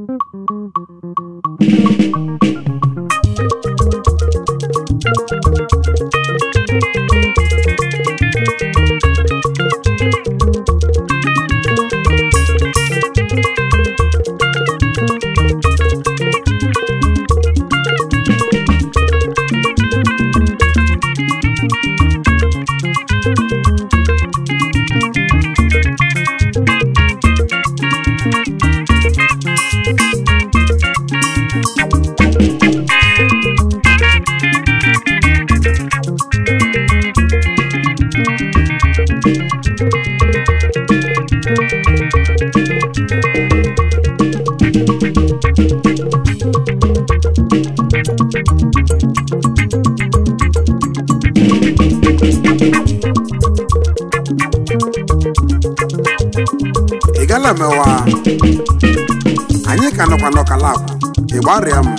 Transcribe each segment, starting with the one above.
ị gala mewa anyị ka nọkwa n'ọkala akwa ị gbarịa m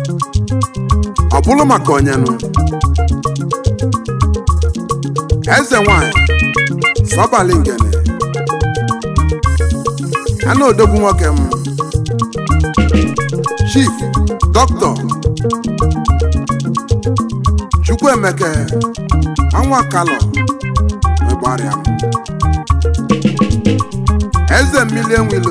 ọ bụrụ maka onyenụ eze nwanyị sọbalị ngene a na odogwu nwoke m chief dọkịta chukwuemeke ọnwa kalọ ịgbarịa m eze mmiri enwilo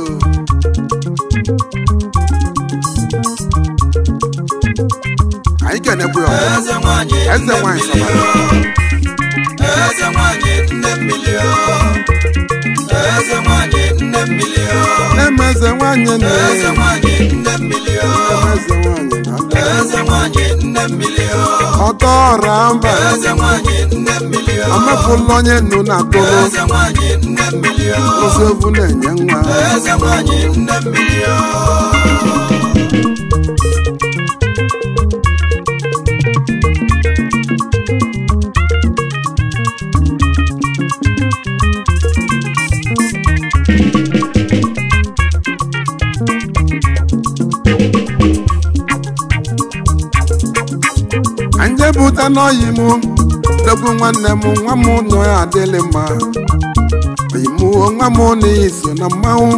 anyị ga-enekwu ya ọzọ. eze nwanyị eze nne nwanyị mmiri sọbara o eze nwanyị nne mmiri o eze nwanyị nne mmiri o na-eme eze nwanyị nne eze nwanyị nne mmiri o eze nwanyị na ndụ. eze nwanyị nne mmiri o ọtọ ọra mba eze nwanyị nne mmiri o amapụla onye nnu na tụrụ eze nwanyị nne mmiri o ozi ovu na-enye nwa eze nwanyị nne mmiri o anje bụta n'ọyị mụ dogbu nwanne m nwa m nọ ya adịlị mma oyimuo nwa m n'iyi so na mmanwụ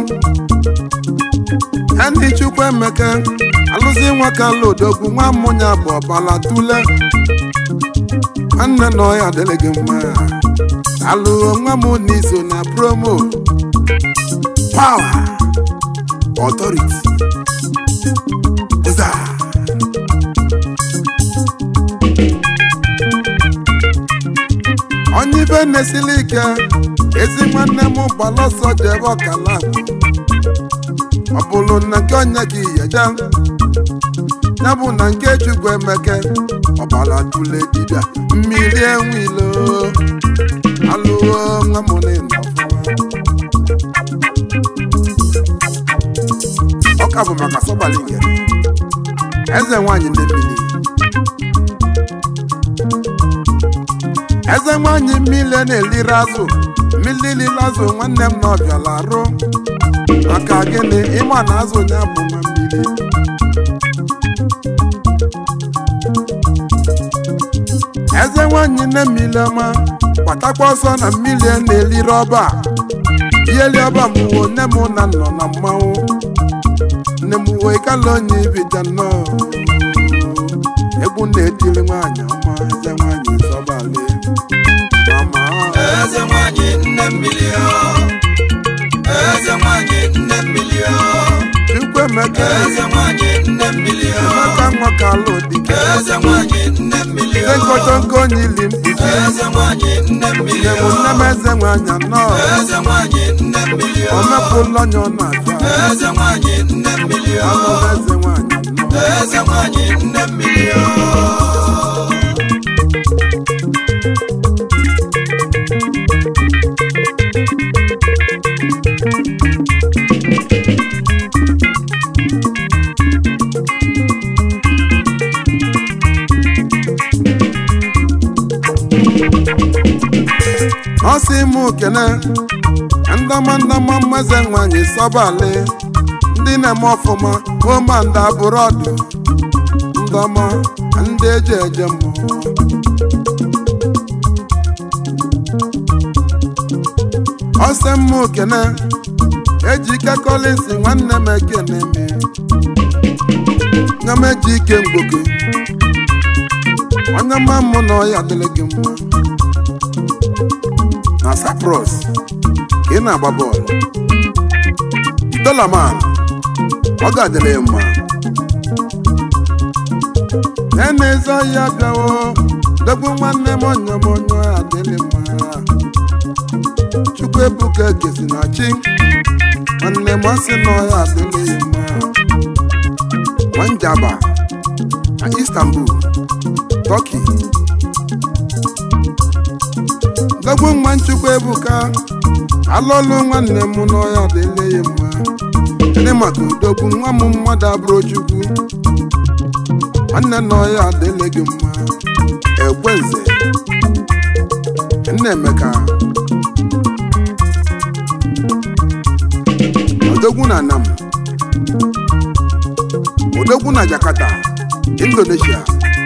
ya ndị chukwu emeka alụzi nwoke alụ odogwu nwa m ya bụ ọbala tule nwanne nọ ya adịlị gị mma alụo nwa m n'iso na promo power authority Ụza. onye ibe na-esili ike ezi nwanne m gbala ọsọ jebe ọkala akwa ọ bụrụ na nke onye gị yeja ya bụ na nke chukwu emeke ọbara tule dibịa mmiri enwilo alụwo nwa m n'ịnọ ọka bụ maka sọgbali ngere eze nwanyị ndị mmiri eze nwanyị mmiri na-eliri azụ mmiri lili azụ nwanne m na ọbịala arụ maka gịnị ịma na azụ ya bụ nwa mmiri eze nwanyị nne mmiri ọma gbatakwa ọsọ na mmiri na-eliri ọba ieli ọba m wo nne m na nọ na mmanwụ nne m wo ịkala onye ibija nnọọ egwu na-etiri nwaanyị ọma eze nwanyị zọbali mama eze nwanyị nne mmiri o eze nwanyị nne mmiri o chukwu emeka eze nwanyị nne mmiri o emeka nwa ka alụ dike eze nwanyị nne mmiri ndị o nkotonko onye ili mkpuchi eze nwanyị nne mmiri nne m o nne m eze nwanyị anọ eze nwanyị nne mmiri o o mepụla onye ọ na-achọ eze nwanyị nne mmiri o anụ eze nwanyị anọ eze nwanyị nne mmiri o ọ sị m kene ndama ndama mmeze nwanyị sọbali ndị na-eme ọfụma oma ndị abụrọdụ ndọma ndị eji eje mmụọ ọsị m kene ejike kọlịsị nwanne m ekene me nye m eji ike mgboke onye ma mụ na ọya adịrị gị mma na Cyprus ka ị na-agba bọọlụ dolaman ọ ga-adịrị ya mma na-eze ọhịa bịawo dogbu nwanne m onye m onye adịrị mma chukwu ebuka gesi na chi nwanne m asị na ọhịa adịrị ya mma Wanjaba na Istanbul Turkey dogbu nwa nchukwu ebuka alụlụ nwanne m n'ọhịa adịrị ya mma ndị maka udogbu nwa m mmadụ abụrụ chukwu nwanne n'ọhịa adịrị gị mma ekwenze nna emeka odogwu na nam odogwu na jakarta indonesia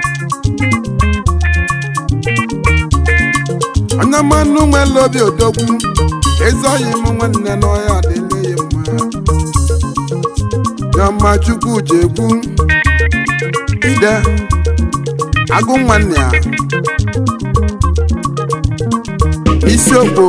onye mmanụ nwere obi odogwu ezoghị m nwanne n'ọhịa adịrị ya mma Chioma chukwu ji ekwu ide agụ nwanne ya isiokwu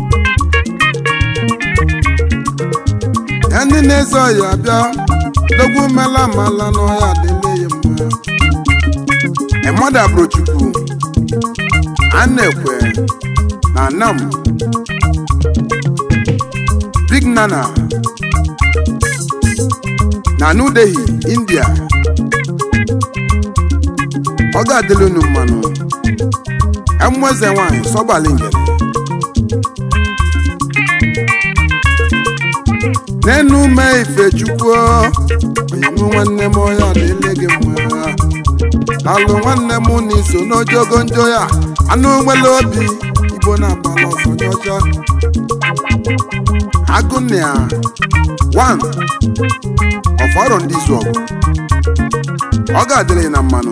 ya ndị na-eze ọya bịa dogwu mela mala n'ọhịa adịle ya mma emada bụrụ chukwu a na-ekwe na nam big nana na New Delhi India ọ ga-adịla unu mmanụ emụeze nwanyị sọgbali ngere n'enu ume ifechukwu onyenwe nwanne m ọya adịle gị mma alụ nwanne m na iso n'ojogo njọ ya anụ nwere obi igbo na-agbala ọsọ nye ọcha agụnịa 1 ọfọrọ ndị izu ọgụ ọ ga-adịrị na mmanụ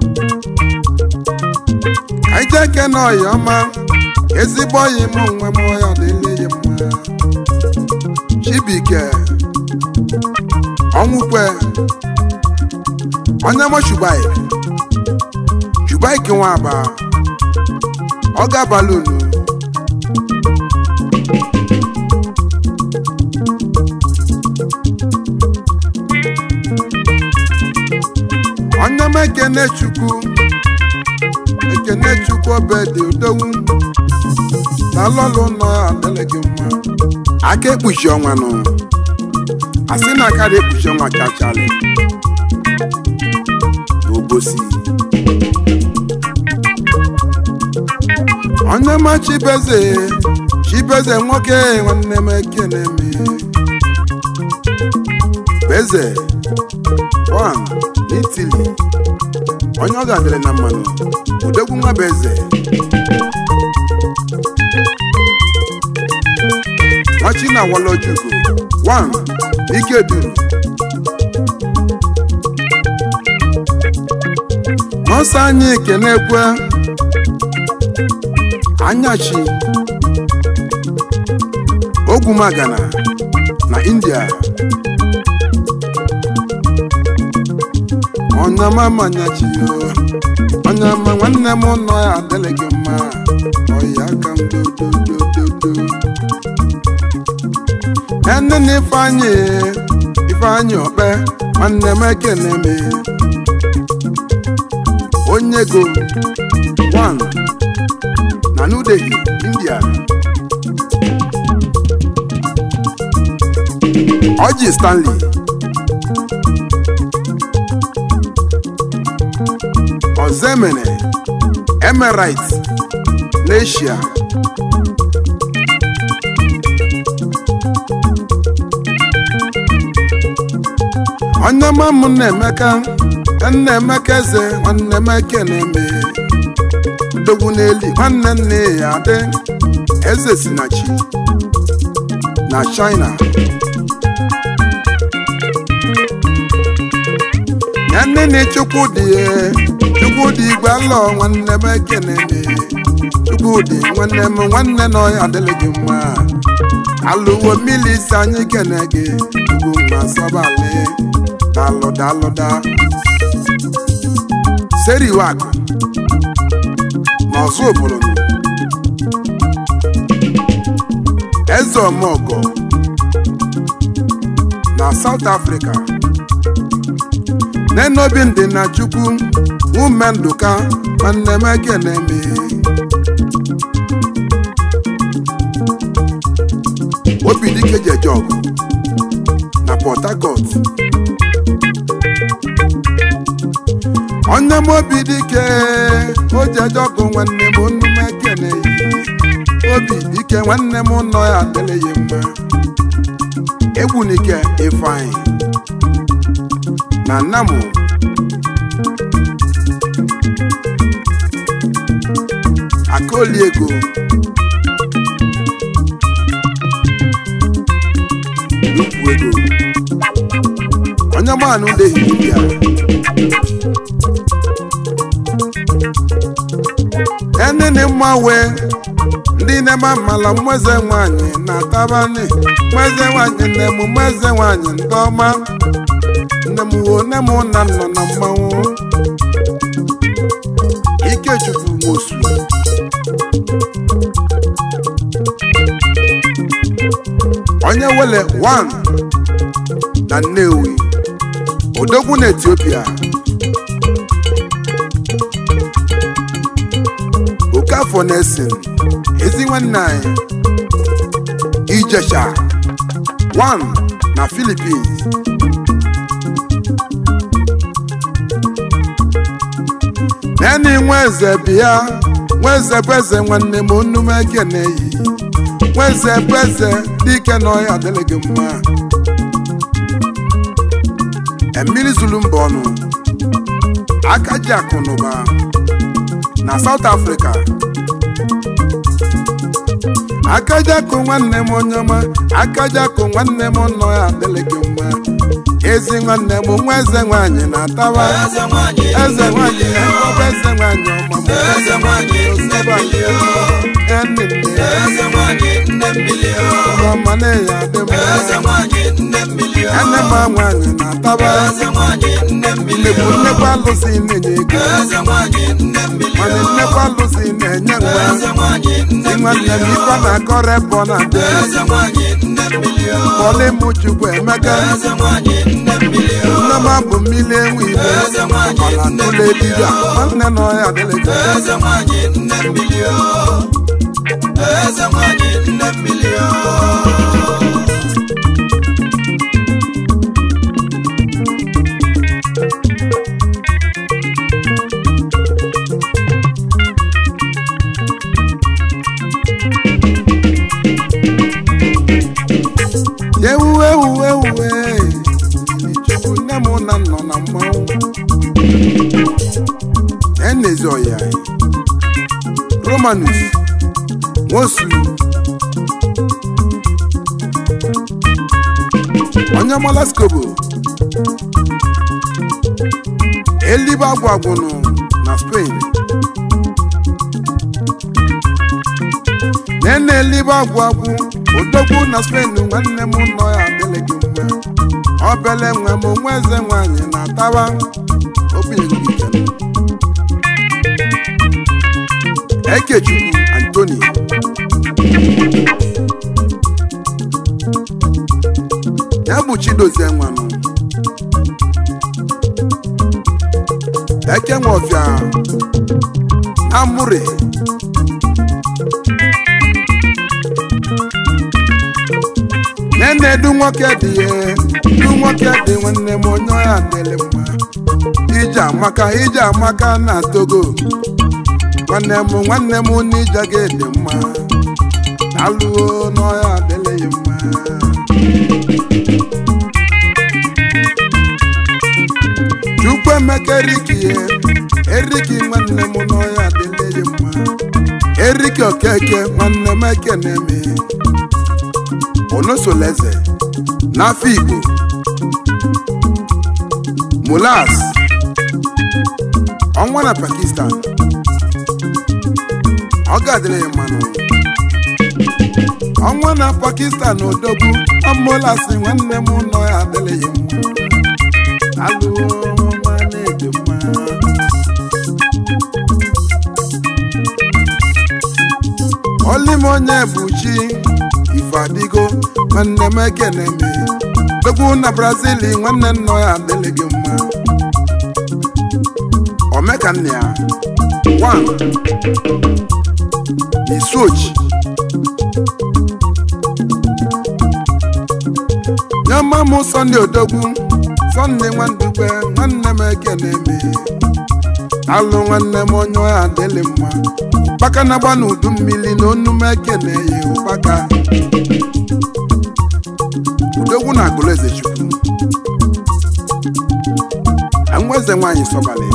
ka ije eke na ọya ọma ezigbo ọyị m onwe m ọya dịle ya mma chibike ọnwụkwe onye m shubai shubai kenwa aba ọ ga-abalị unu onye m ekene chukwu ekene chukwu obedi udowu na lọlụ nọ adịrị gị mma aka ekpuchi ọnwa nụ asị na akarị ekpuchi ọnwa chachalị n'obosi onye ma chibeze chibeze nwoke nwanne m ekene me beze wan n'itili onye ọ ga-adịrị na mmanụ odogwu nwa bụ eze nwachi na walojugo wan ike duru nọọsụ anyị kenekwe anyachi ogwumagana na india ọnyama manyachi ọnyama nwanne m nọ ya adịrị gị mma ọya aka m dododododo ene na ifeanyị ifeanyị ọkpe nwanne m ekene m onye go one na New Delhi India Ọjị Stanley Ozemene Emirates n'Asia onye ma m na-emeka nna-emeka eze nwanne m ekene me ndogwu n'eli nwanne nne ya adị eze si na chi na China ya nne enene chukwudị chukwudị igwe alọ nwanne m ekene m chukwudị nwanne m nwanne na ọya adịghị gị mma alụwo mmiri isi anyị kene gị ugwu mma sọbalị dalụ dalụ da seriwakụ n'ọzọ obodo eze ọmọgọ na South Africa n'enobi ndị na chukwu nwume ndụka nwanne m ekene m obi dike jeje ọgụ na Port Harcourt onye m obi dike o jeje ọgụ nwanne m onu m ekene obi dike nwanne m nọ ya adịleghị mma egwunike ifeanyị na nnamụ akoli ego n'ukwu ego onye maanụ dehi ya enene mma wee ndị na-eme amala mmeze nwanyị na-atabani mmeze nwanyị nne m mmeze nwanyị ndị ọma nne m wo nne m na nọ na mmanwụ ikechukwu mosu onye wele 1 na Nnewi odogwu na Etiopia Okafọ na-esi ezi nwanne anyị Ijesha 1 na Philippines neni nweze bịa nweze bụ eze nwanne m onume ekeneyi nweze bụ eze dike na ọya adịghị gị mma emiri zulu mba ọnụ aka ji akụ n'ụba na South Africa akajakụ nwanne m onye ọma akajakụ nwanne m nọ ya adịghị gị mma ezi nwanne m nwa eze nwanyị na-atawa eze nwanyị eze nwanyị ọba eze nwanyị ọma m eze nwanyị nne mmiri nne nne eze nwanyị nne mmiri ọma na-eyi adị m eze nwanyị nne mmiri ene ma nwanyị na-ataba eze nwanyị nne mmiri nnekwu nnekwu alụsị na-enye ego eze nwanyị nne mmiri mana nnekwu alụsị na-enye nwa eze nwanyị nne si nwanne m ife na-akọrọ ebe ọ na-adị eze nwanyị nne mmiri kpọlị m chukwu emeka eze nwanyị nne mmiri nne m abụ mmiri enwe ibe eze nwanyị mana tụlụ ebibia nwanne na ọya adịghị gị eze nwanyị nne mmiri eze nwanyị nne mmiri ewu ewu ewu chukwu nne m na nọ na mmanwụ enezi ọya romanus nwosu onye malaskobo elibe agwagwụnụ na spain nene elibe agwagwụ odogwu na spain nwanne m nọ ya adịghị gị mma obele nwe m nwa eze nwanyị na-atawa obinyegike ekechukwu antoni ya bụ chidozie nwanụ eke nwofia na mụre nene du nwoke dị ya du nwoke dị nwanne m onye ọya dịrị mma ije amaka ije amaka na togo nwanne m nwanne m n'ije gị dị mma alụo n'ọya adịlịghị mma chukwu emeka eriki eriki nwanne m n'ọya adịlịghị mma eriki okeke nwanne m ekeneme onosoleze n'afọ igbo mulas ọnwa na pakistan ọ ga-adịrị ya mmanụ ọnwa na pakistan odogwu ọmụlasị nwanne m nọ ya adịrị ya mma alụọ ọma na-eji mma olim onye bụ chi ife adịgo nwanne m ekene me dogwu na brazil nwanne nnọ ya adịrị gị mma omekanne ya one isuochi nyama m sọnde odogwu sọnde nwandugbe nwanne m ekene me alụ nwanne m onye ọya adịlị mma ụkpaka na-agba n'udu mmiri na onu m ekene ya ụkpaka udogwu na agụlụ eze chukwu anweze nwaanyị sọbalị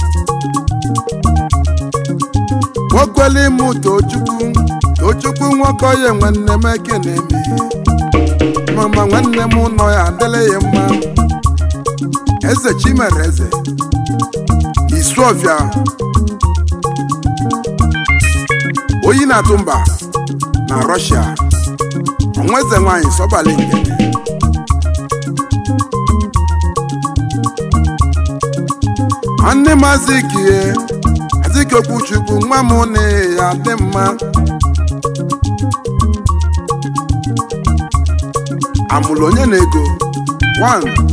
nwokwele ime tochukwu tochukwu nwoke onye nwanne m ekene me mama nwanne m nọ ya adịlị ya mma eze chimere eze isuofia oyi na-atụ mba na rọshia onweze nwanyị sọbalị nkene nwanne m azikie azike okwuchukwu nwa m na ya dị mma amụlụ onye na ego 1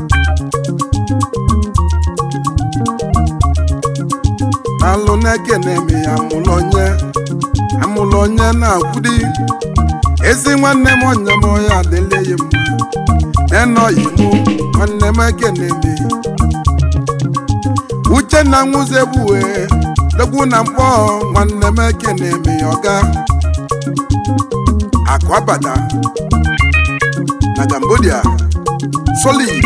alụ na-ekene eme ya amụlụ onye amụlụ onye na-akwụdi ezi nwanne m onye m onye adịla ya mma enọghị mụ nwanne m ekene eme uchenna nwuzebuwe dogwu na mkpọ nwanne m ekene eme ya ọga akụ abata na cambodia solid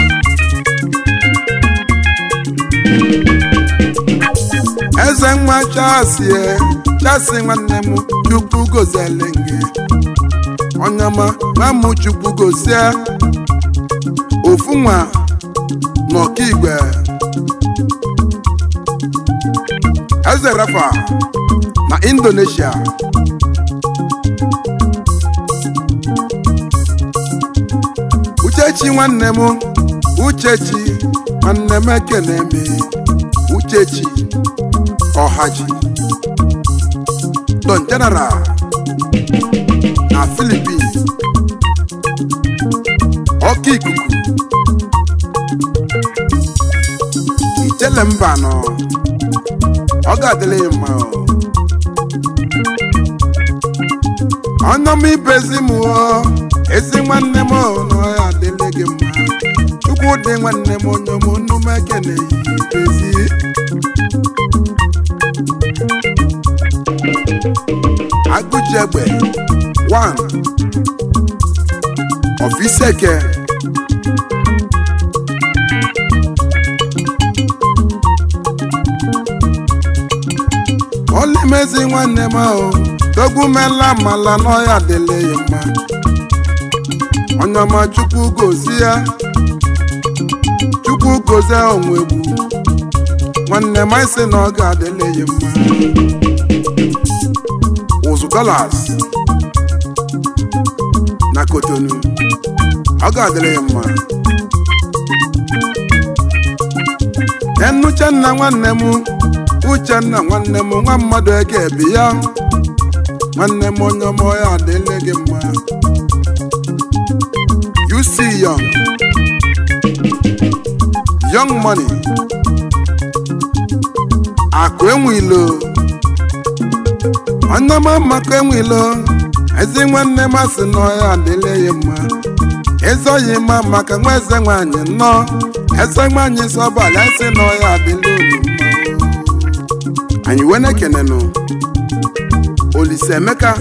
eze nwa chasie chasi nwanne m chukwu gozele nge onyama nwa m chukwu gozie ofu nwa n'ọkaigwe eze rafa na indonesia uchechi nwanne m uchechi nwanne m ekene me uchechi ọhaji don general na philippines ọka ikuku ichele mba nọ ọ ga-adịla ya mma ọnọm ibezi m ezi nwanne m na ya adịla gị mma chukwu dị nwanne m onye m nnu m ekene ibezi agụjiegbe 1 ọfiseke olimezi nwanne m ahụ dogwumela mala n'ọya dịle ya mma onyama chukwu gozi ya chukwu gozie onwe egwu nwanne m isi na ọ ga-adịle ya mma ụzụ dollars na kotonu ọ ga-adịrị ya mma enuchenna nwanne m uchenna nwanne m nwa mmadụ ege ebi ya nwanne m onye ọma ya adịle gị mma you see young young money akụ enwilo onye ọma maka enwilo ezi nwanne m asị na ọya adịle ya mma ezoghị mma maka nwa eze nwanyị nnọọ eze nwanyị sọbala esi na ọya adịla olu mma anyị wee na-ekenenụ olise emeka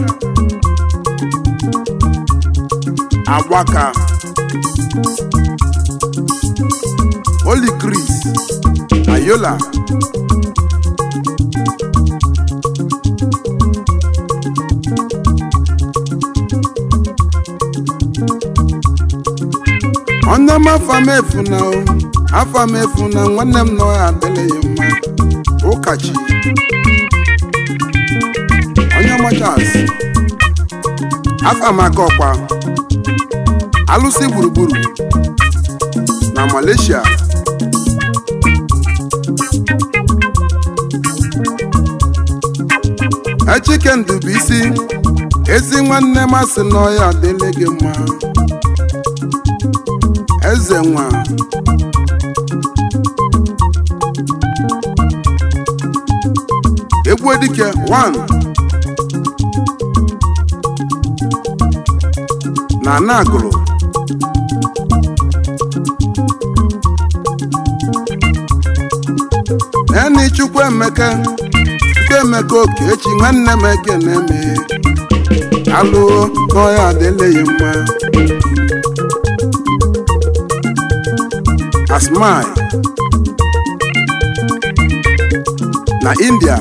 agbaka oli kris na yola onye mafa mefu na o afọ m efu na nwanne m nọ ya adịghị mma ụkachi onye machas afọ m aka ọkwa alụsị gburugburu na malaysia echike ndụbụisi ezi nwanne m asị n'ọya adịle gị mma eze nwa egwu dike 1 na anagụrụ eni chukwu emeka chukwu emeka okechi nwanne m ekene me alụ n'ọya adịleghị mma asmai na india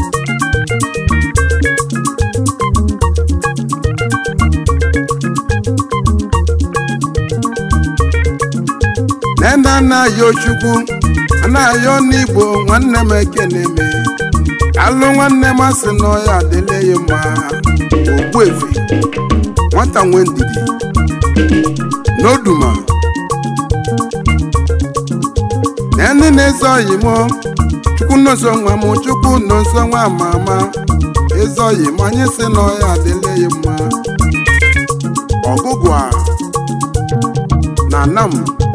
nene anaghị ochukwu anaghị n'igbo nwanne m ekene me alụ nwanne m asị n'ọya adịleghị mma ogbuefi nwata nwe ndidi n'oduma na ndị na-eze oyi m chukwu nọzọ nwa m chukwu nọzọ nwa ama ama eze oyi m anyị sị n'ọya adịleghị mma ọgụgụ a na anam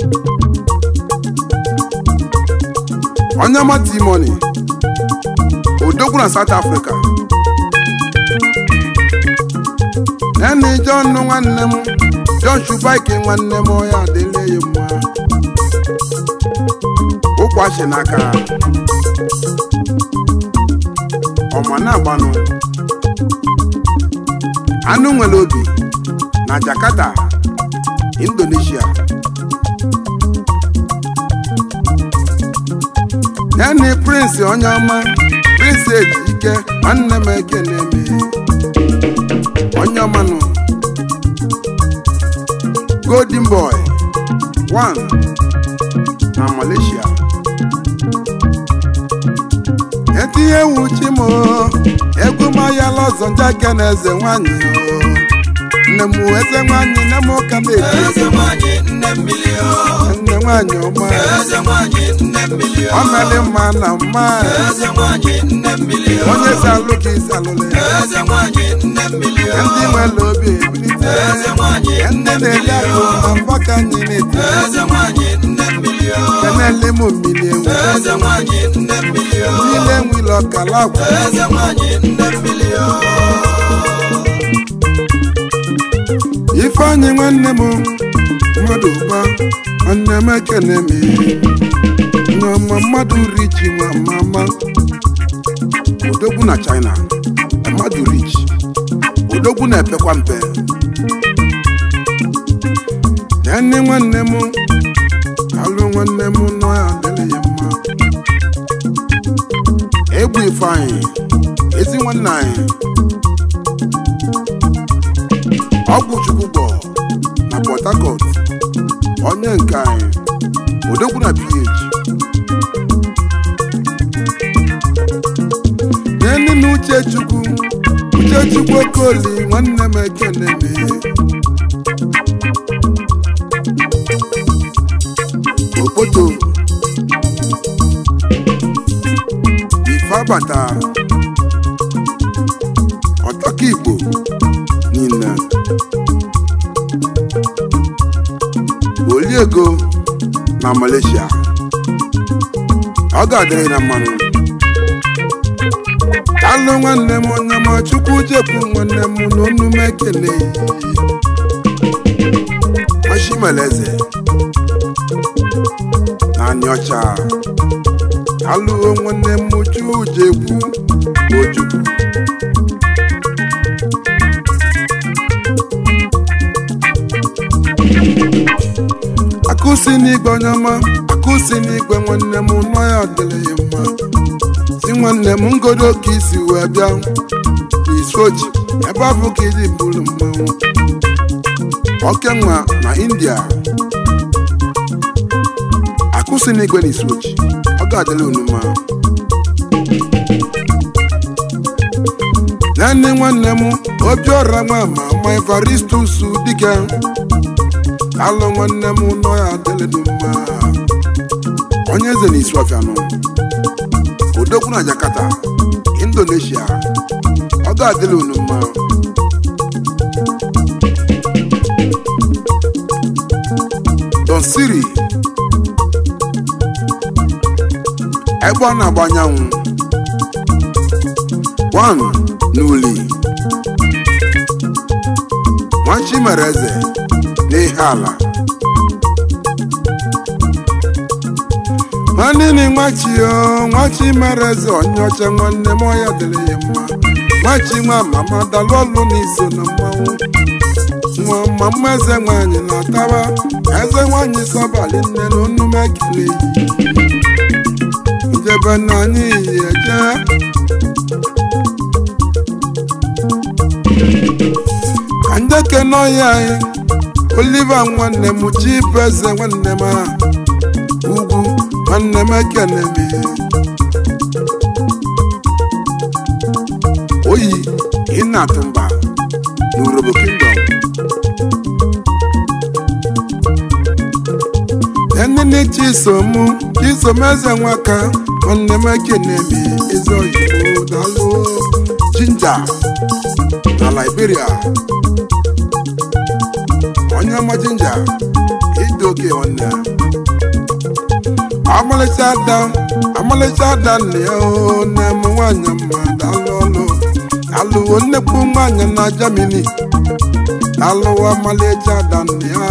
onye ọma timoni odogwu na south africa nene john nwanne m john shubaike nwanne m ọya adịleghị mma ụkwachi n'aka ọma na-agbanụ anụ nwere obi na jakarta indonesia nene prince onye ọma prince ejike nwanne m ekene me onye ọmanụ golden boy one na malaysia etinye wuchi m egwu mayala ọzọ njake na eze nwanyị nne m eze nwanyị nne m ụka na-eti eze nwanyị nne mmiri o nne nwanyị ọma eze nwanyị nne mmiri o ọ mere mma na mma eze nwanyị nne mmiri o onye si alụ ka isi alụlụ ya eze nwanyị nne mmiri o ndị nwere obi ebilite eze nwanyị ndị nne na-eli mmiri akụ o na mba ka anyị na-eti eze nwanyị nne mmiri o kenele m mmiri enwe eze nwanyị nne mmiri o niile enwile ọkala akwa eze nwanyị nne mmiri o ifeanyị nwanne m mmadụ ụba nwanne m ekene m nneọma mmadụ richi nwa mama odogwu na china mmadụ richi odogwu na-epekwa mpe nne nwanne m alụ nwanne m nọ ya adịrị ya mma egwu ifeanyị ezi nwanne anyị ọgwụ chukwu gbọ na port harcourt onye nke anyị odogwu na ph nyenị na uche chukwu uche chukwu okoli nwanne m ekene me okpoto ife abata ọtọka igbo niile oliego na malaysia ọ ga-adịrị na mmanụ alụ nwanne m onye ma chukwu jepụ nwanne m n'onu m ekele mashimeleze na anịọcha alụo nwanne m chujekwu ojukwu akụsi n'igwe onye ọma akụsi n'igwe nwanne m nọ ya dịrị ya mma si nwanne m ngodo ka isi wee bịa n'isochi ebe afọ ka iji bụrụ mmanwụ okenwa na india akụ ọkụ si n'igwe na isi ochi ọ ga-adịla unu mma naanị nwanne m obiọra nwa ma ma evaristus dike alụ nwanne m nọ ya adịlịdị mma onye eze na isi ọfịa nọ odogwu na jakarta indonesia ọ ga-adịla unu mma don siri ebe ọ na-agba anyanwụ wan n'uli nwachi mere eze n'ihe ala nwanne ni nwachi o nwachi mere eze onye ọcha nwanne m ọya dịrị ya mma nwachi nwa mama dalụ ọlụ n'iso na mmanwụ nwa mama eze nwanyị na-ataba eze nwanyị sọbalị nne na onume ekele yi njebe na anyị yi eje ka njeke n'ọhịa anyị oliva nwanne m chibu eze nwanne m a ugwu nwanne m ekene m oyi ịna-atụ mba n'urobo kingdom enene chisom chisom eze nwaka nwanne m ekene m eze oyibo dalụ jinja na liberia onye ọma jinja ịdị oke nwanne amalịcha ada amalịcha ada nne ya o nne m nwanyị mma dalụ ọlụ alụwo nnekwu nwanyị na Germany alụwo amalịcha ada nne ya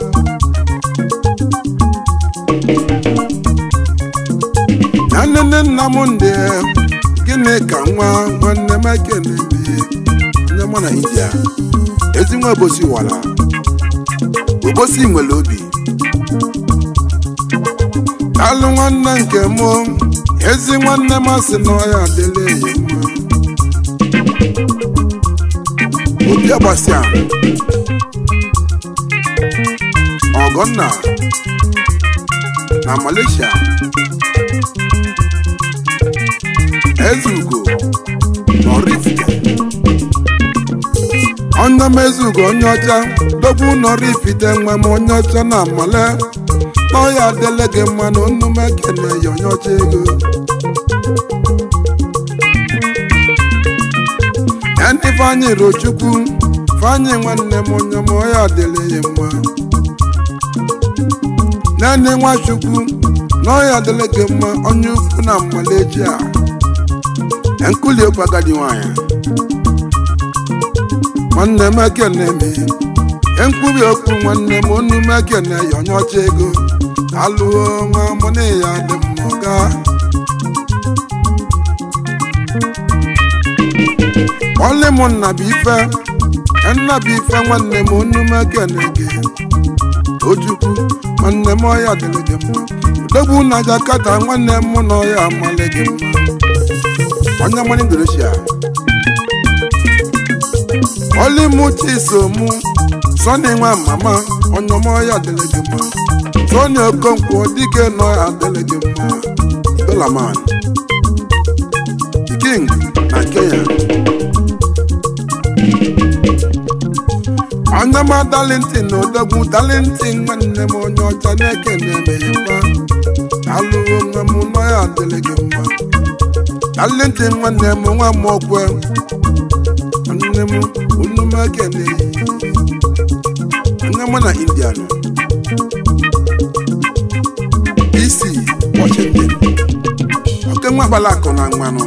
na nnenne nna m ndị gịnị ka nwa nwanne m ekene onye mụ na India ezi nwa obosi wara obosi nwere obi alụ nwanne nke mụ ezi nwanne m asị na ọya adịla eyi mma obi agbasịa ọgọnna na Malaysia eze ugo nọrifite onye m eze ugo onye ọcha dogbu nọrifite nwe m onye ọcha na amale n'ọya adịla gị mma na onume ekene ya onye ọcha ego ya ndị Ifeanyị Rochukwu Ifeanyị nwanne m onye m ọya adịla ya mma naanị Nwachukwu na ọya adịla gị mma onye ukwu na mmaleji a nkuli okwu agadi nwanyị nwanne m ekene m nkwubi okwu nwanne m onu m ekene ya onye ọcha ego alụọ nwa mụ na ya dị mma gaa ọlị m nnabife nnabife nwanne m onu m ekene gị ojukwu nwanne m ọya dịrị gị mma udogbu na Jakarta nwanne m na ọya amalị gị mma onye mmanụ Indonesia ọlị m chisomu sọni nwa mama onye ọma ọya dịrị gị mma sọni okonkwo dike nọ adịrị gị mma dolaman king na Kenya onye ma dalintin na odogwu dalintin nwanne m onye ọcha na-ekene emeghịkwa alụwo nwa m nọ ya adịrị gị mma dalintin nwanne m nwa m okwe nwanne m unu m ekene onye mụ na india nọ DC Washington oke nwa agbala akụ na mmanụ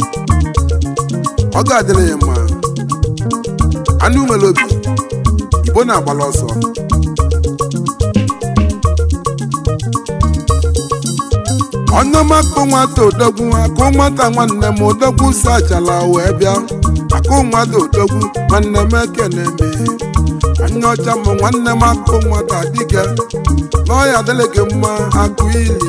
ọ ga-adịrị ya mma anụ nwere obi igbo na-agbala ọsọ ọnụmakụ nwata odogwu akụ nwata nwanne m odogwu si achala wee bịa akụ nwata odogwu nwanne m ekene me anya ọcha m nwanne m akụ nwata dike n'ọya adịghị gị mma akụ ilili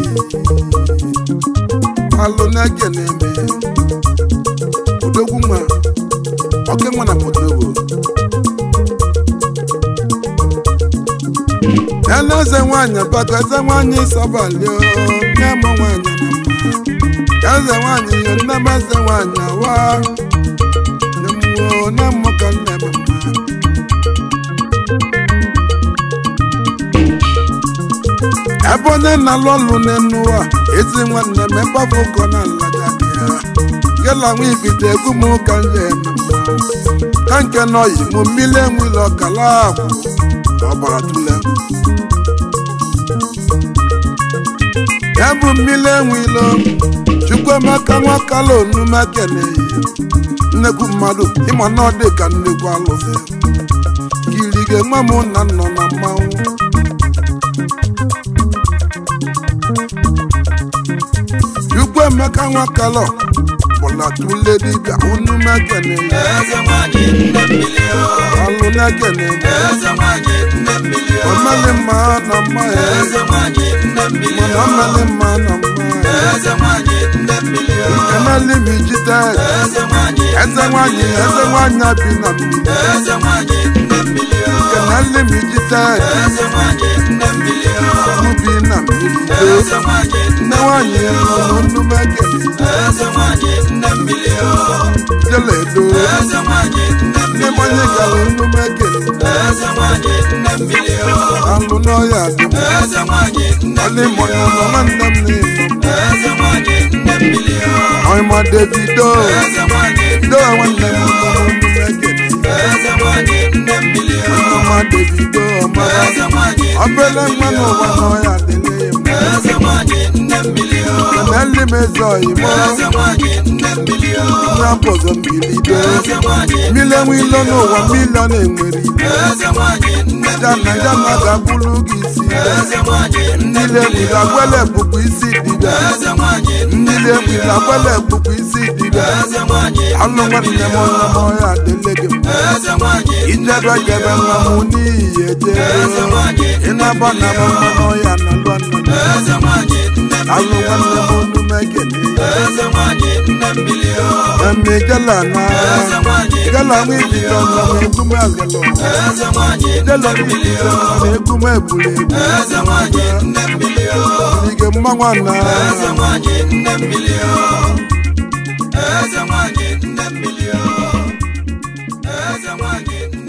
alụ na-ekene me odogwu nwa oke nwa na potobo ya na eze nwanyị bako eze nwanyị sọbalị nye m nwanyị na mma ya eze nwanyị ya nne m eze nwanyị awa nne m wo nne m ka nne m mma ebe onye na-alụ ọlụ n'enu ụwa ezi nwanne m ebe afọ ụkọ na alaja dị ya gela nwa ibido egwu m ka nje eme mmanwụ ka nke nọyi mụ mmiri enwile ọkala akwụ ọgbara tule ya bụ mmiri enwilo chukwuemeka nwakala onume keneyi nnekwu mmadụ ịma na ọ dị ka nnekwu alụsị kiri ga-enwe m na nnọ na mmanwụ chukwuemeka nwakala bụla tule dibịa onume keneyi eze nwanyị nne mmiri o alụ na-ekeneyi eze nwanyị nne mmiri o omeli mma na mma ya eze nwanyị nne mmiri mana o omeli mma na mma ya eze nwanyị nne mmiri o keneli m ijide eze nwanyị eze nwanyị eze nwanyị bi na mmiri eze nwanyị nne mmiri o keneli m ijide eze nwanyị nne mmiri o mụ bi na mmiri eze nwanyị nne nwanyị nọ n'onume ekene eze nwanyị nne mmiri o jele edo eze nwanyị nne ndị mmiri mmanya gara onume ekene eze nwanyị nne mmiri o alụ n'ọya dị m eze nwanyị nne ọlị mmanya nọ nwanne m na-eno eze nwanyị nne mmiri o ọịma davido eze nwanyị do nwanne m nọ n'onume ekene eze nwanyị nne mmiri o ọma davido ọmara eze nwanyị obele nwa n'ụwa n'ọya dịle m eze nwanyị nne mmiri o keneli m eze ọyịmọ eze nwanyị nne mmiri o na-apụzọ mbilido eze nwanyị mmiri enwe ilo n'ụwa milion enwere ibe eze nwanyị nne jana jana ga-abụrụ gị isi eze nwanyị nne mmiri enwere agwele bụkwa isi dibịa eze nwanyị mmiri enwere agwele bụkwa isi dibịa eze nwanyị alụ nwanne m onye m ọya adịle gị mma eze nwanyị ijebe jebe nwa m n'ihi ejebe ịnaba na m mma n'ọya na lụ nna eze nwanyị nne alụ nwanne m onu m ekene eze nwanyị nne mmiri o eme gala na eze nwanyị gala nwa ibido nọ m egwu m agala eze nwanyị jelo ibido nọ m egwu m ebuli ebu eze nwanyị nne mmiri o ige mmanwa na eze nwanyị nne mmiri o eze nwanyị nne mmiri o eze nwanyị nne